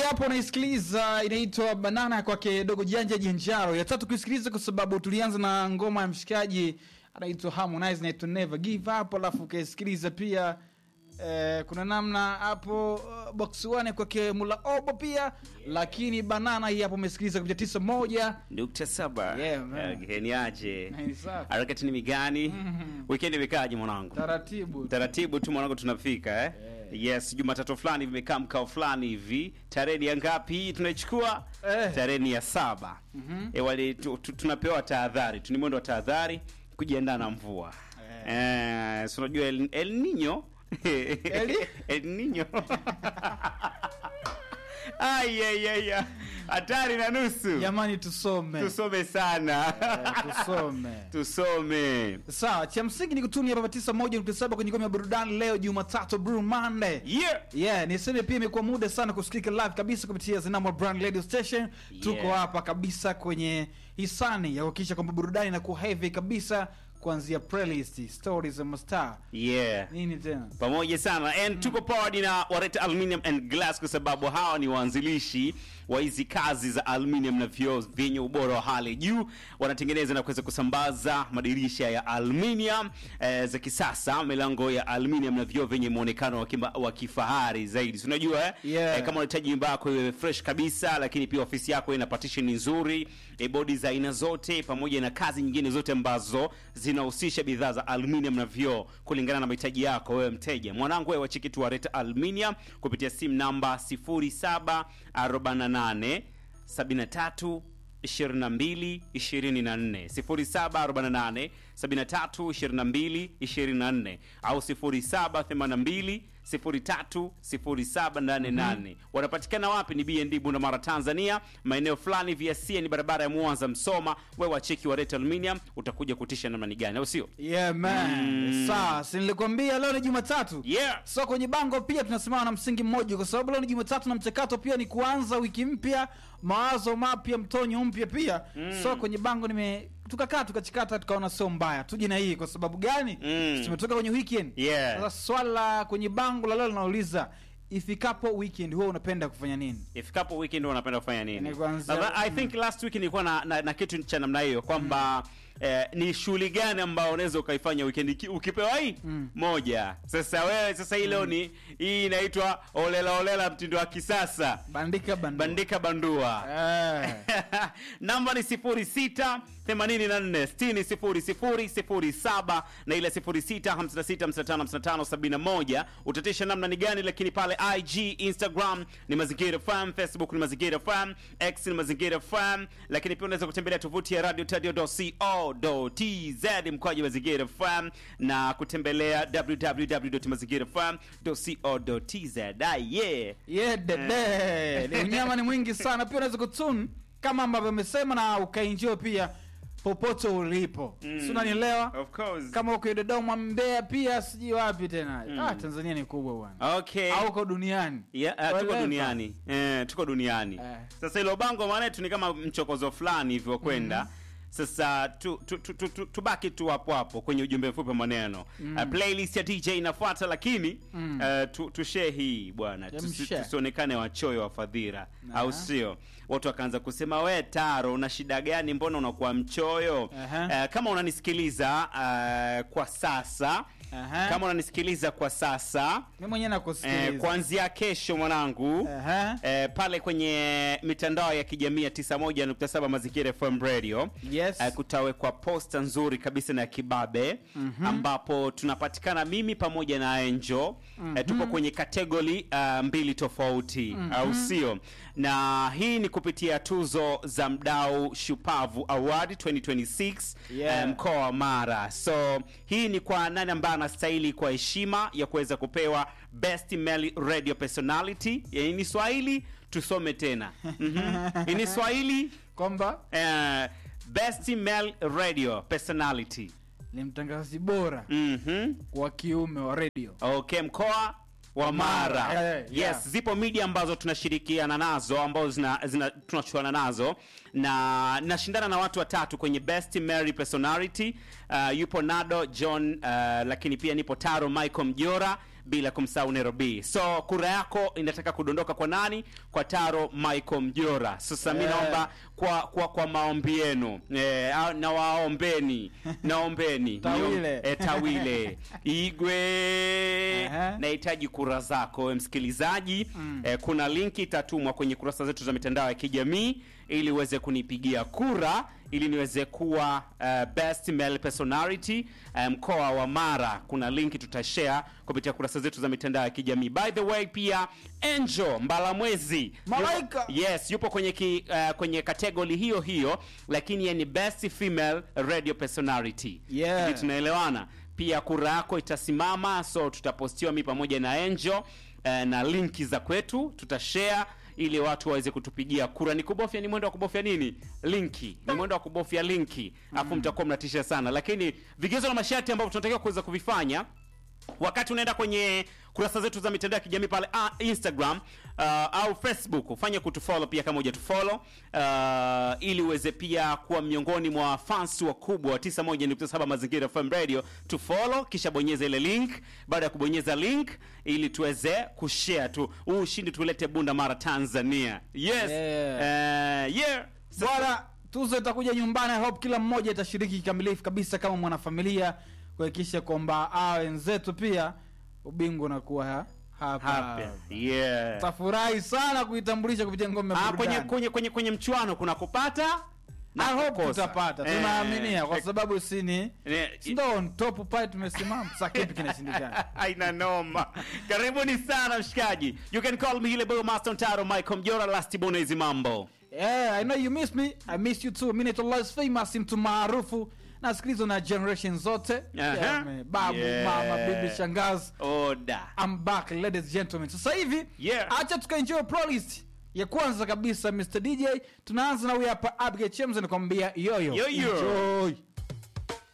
hapo unaisikiliza inaitwa banana kwake dogo janja jenjaro ya tatu kuisikiliza kwa sababu tulianza na ngoma ya mshikaji anaitwa harmonize naitwa never give up alafu ukaisikiliza pia eh, kuna namna hapo uh, box one kwake mula obo pia lakini banana hii hapo umesikiliza kupitia tisa moja nukta saba Yeah, man. Eh, ni aje Ni safi. harakati ni migani Mhm. weekend imekaaje mwanangu taratibu taratibu tu mwanangu tunafika eh? yes jumatatu fulani vimekaa mkao fulani hivi tarehe ni ya ngapi hii tunaichukua Eh. tarehe ni ya saba Mhm. e, wali, tu, tu, tunapewa tahadhari tu ni mwendo wa tahadhari kujiandaa na mvua eh. si unajua el, el nino Eli? el nino ayayaya hatari na nusu jamani tusome tusome sana Eh, tusome tusome sawa cha msingi ni kutunia baba tisa moja nukta saba kwenye ngome ya burudani leo jumatatu Blue Monday yeah. yeah niseme pia imekuwa muda sana kusikika live kabisa kupitia zinamo brand radio station tuko hapa kabisa kwenye hisani ya kuhakikisha kwamba burudani inakuwa heavy kabisa kuanzia playlist stories za mastar yeah. nini tena pamoja sana and tuko powered na wareta aluminium and glass kwa sababu hawa ni waanzilishi wa hizi kazi za aluminium na vioo vyenye ubora wa hali ya juu wanatengeneza na kuweza kusambaza madirisha ya aluminium eh, za kisasa milango ya aluminium na vioo vyenye muonekano wa kima- wa kifahari zaidi Si unajua eh? Yeah. eh, kama unahitaji nyumba yako iwe fresh kabisa lakini pia ofisi yako ina partition nzuri e, bodi za aina zote pamoja na kazi nyingine zote ambazo zinahusisha bidhaa za aluminium na vioo kulingana na mahitaji yako wewe mteja mwanangu wewe wachiki tu wareta aluminium kupitia simu namba 0748 73 22 24 0748 73 22 24 au 0782 03 0788 wanapatikana wapi ni bnd bundamara tanzania maeneo fulani vya sia ni barabara ya mwanza msoma wewe wacheki wa Ret aluminium utakuja kutisha namna ni gani au sio yeah man Mm. sawa si nilikwambia leo ni jumatatu yeah so kwenye bango pia tunasimama na msingi mmoja kwa sababu leo ni jumatatu na mchakato pia ni kuanza wiki mpya mawazo mapya mtonyo mpya pia Mm. so kwenye bango nime tukakaa tukachikata tukaona sio mbaya tuje na hii kwa sababu gani Mm. tumetoka kwenye weekend Yeah. sasa swala la kwenye bango la leo linauliza ifikapo weekend huwa unapenda kufanya nini ifikapo weekend unapenda kufanya nini Ni kuanzia- Nadha- i think last week nilikuwa na, na, na kitu cha namna hiyo kwamba eh, ni shughuli gani ambayo unaweza ukaifanya weekend Iki- ukipewa hii Mm. moja sasa wewe sasa hii leo ni hii inaitwa olela olela mtindo wa kisasa bandika bandua. bandika bandua Eh. namba ni 06 84 60 00 07 na ile 06 56 55 55 71 utatisha namna ni gani lakini pale ig instagram ni mazingira fm facebook ni mazingira fm x ni mazingira fm lakini pia unaweza kutembelea tovuti ya radio tz mkoaji mazingira fm na kutembelea www.mazingirafm.co.tz ah, yeah yeah, dede Ni unyama ni mwingi sana pia unaweza kutun kama ambavyo amesema na ukainjio pia popote ulipo mm. si unanielewa of course kama uko dodoma mbeya pia sijui wapi tena ah, tanzania ni kubwa bwana okay au uko duniani Yeah, uh, tuko Whatever. duniani eh, tuko duniani Eh. sasa hilo bango maana yetu ni kama mchokozo fulani hivyo kwenda sasa tu, tu, tu, tu, tu, tubaki tu hapo hapo kwenye ujumbe mfupi wa maneno mm. uh, playlist ya dj inafuata lakini Mm. uh, tu, tushee hii bwana Yeah, Tusi- mshare. tusionekane wachoyo wa fadhila Na. au sio watu wakaanza kusema we taro una shida gani mbona unakuwa mchoyo Aha. uh, kama unanisikiliza uh, kwa sasa Aha. kama unanisikiliza kwa sasa mi mwenyewe Eh, nakusikiliza kuanzia kesho mwanangu Aha. eh, pale kwenye mitandao ya kijamii ya 91.7 mazingira fm radio Yes. eh, kutawekwa posta nzuri kabisa na ya kibabe Mhm. ambapo tunapatikana mimi pamoja na Angel eh, tupo kwenye kategori uh, mbili tofauti au sio na hii ni kupitia tuzo za mdau shupavu award 2026 Yeah. eh, mkoa wa mara so hii ni kwa nani ambaye anastahili kwa heshima ya kuweza kupewa best male radio personality yani ni swahili tusome tena Mhm. ni swahili kwamba eh, best male radio personality ni mtangazaji bora Mhm. wa kiume wa redio okay mkoa wa mara Mara, yeah, yeah. yes zipo media ambazo tunashirikiana nazo ambazo zina, zina tunachuana nazo na nashindana na watu watatu kwenye best mary personality uh, yupo nado john uh, lakini pia nipo taro michael mjora bila kumsahau Nairobi. So kura yako inataka kudondoka kwa nani? Kwa Taro Michael Mjora. Sasa mi Yeah. naomba kwa kwa kwa maombi yenu eh, au- na waombeni naombeni Tawile. eh, tawile igwe Aha. nahitaji kura zako we msikilizaji eh, kuna linki itatumwa kwenye kurasa zetu za mitandao ya kijamii ili uweze kunipigia kura ili niweze kuwa uh, best male personality uh, mkoa wa mara kuna linki tutashare kupitia kurasa zetu za mitandao ya kijamii by the way pia angel mbalamwezi Malaika. yupo, yes yupo kwenye ki, uh, kwenye kategori hiyo hiyo lakini yeye ni best female radio personality Yeah. Sijui tunaelewana pia kura yako itasimama so tutapostiwa mi pamoja na angel eh, na linki za kwetu tutashare ili watu waweze kutupigia kura ni kubofya ni mwendo wa kubofya nini linki ni mwendo wa kubofya linki afu mtakuwa mnatisha sana lakini vigezo na masharti ambavyo tunatakiwa kuweza kuvifanya wakati unaenda kwenye kurasa zetu za mitandao ya kijamii pale ah, instagram uh, au facebook ufanye kutufollow pia kama hujatufollow uh, ili uweze pia kuwa miongoni mwa fans wakubwa wa 91.7 mazingira fm radio tufollow kisha bonyeza ile link baada ya kubonyeza link ili tuweze kushare tu huu ushindi tulete bunda mara tanzania yes Yeah. uh, yeah Sasa- bwana tuzo itakuja nyumbani I hope kila mmoja itashiriki kikamilifu kabisa kama mwanafamilia kuhakikisha kwamba ah, wenzetu pia ubingwa unakuwa ha- hapa Happy. yeah tafurahi sana kuitambulisha kupitia ngome ya Ah, kwenye, burudani. kwenye, kwenye, kwenye mchuano kuna kupata na I hope kukosa. tutapata Eh, tunaaminia kwa sababu sini eh, ndo on top pale tumesimama sa kipi kinashindikana aina noma karibuni sana mshikaji you can call me ile boyo master taro michael mjora last bonezi mambo yeah, I know you miss me I miss you too Minute Less famous mtu maarufu nasikilizwa na generation zote Aha. yeah, man. babu Yeah. mama bibi shangazi oda I'm back ladies and gentlemen sasa hivi Yeah. acha tukaenjoy playlist ya kwanza kabisa Mr DJ tunaanza na huyu hapa Abigail Chemz anakuambia yoyo Yoyo. Enjoy.